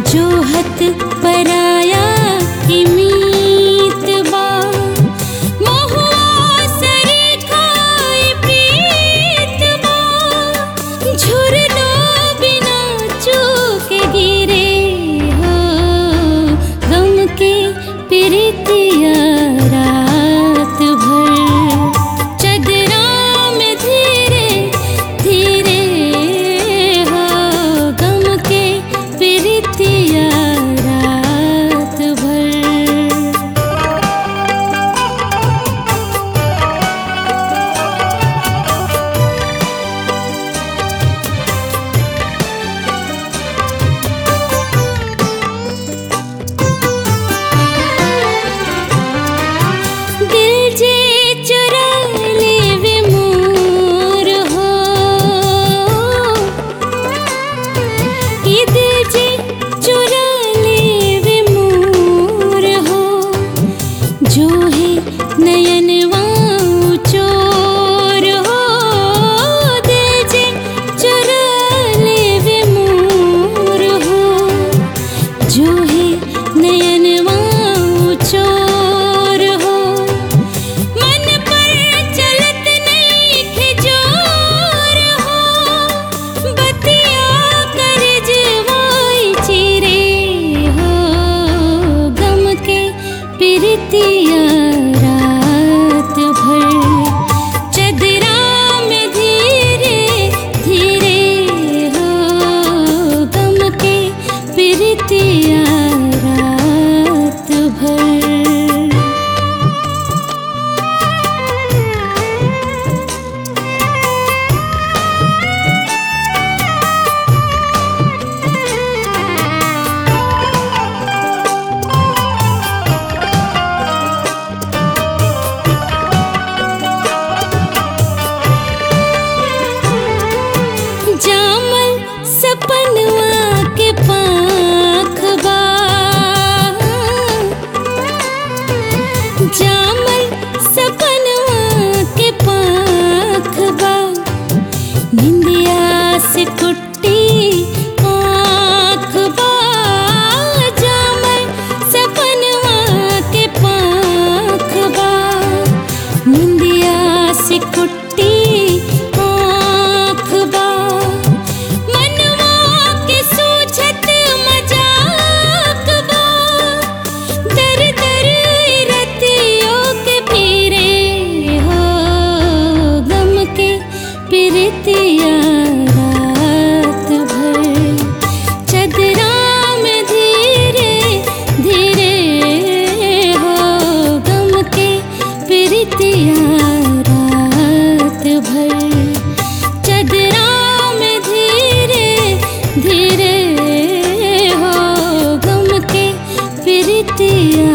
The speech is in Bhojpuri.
जोहत पराया की मीत बा महुआ सरी खाई प्रीत बा झुरना बिना चूक गिरे हो गम के प्रीतिया रात भर चदरा में धीरे धीरे हो गम के प्रीतिया रात भर दिल जे चुरा लेवे मोर हो ये दिल जे चुरा लेवे मोर हो जो है नयनवा चोर हो दिल जे चुरा लेवे मोर हो जो है नयनवा चोर हो मन पर चलत नहीं खिजोर हो बतिया कर जवाई चिरे हो गम के प्रीतिया रात भर चदरा में धीरे धीरे हो गम के प्रीतिया रात भर जामल सपनवा के पाख बा जामल सपनवा के पाख बा निंदिया से कुट्टी आँख बा जामल सपनवा के पाख बा निंदिया से कुट्टी आँख बा मनवा के सूझत मजाक बा दर दर रतियों के फिरे हो गम के प्रीतिया रात भर चदरा में धीरे धीरे हो गम के प्रीतिया रात भर चदरा में धीरे धीरे हो गम के प्रीतिया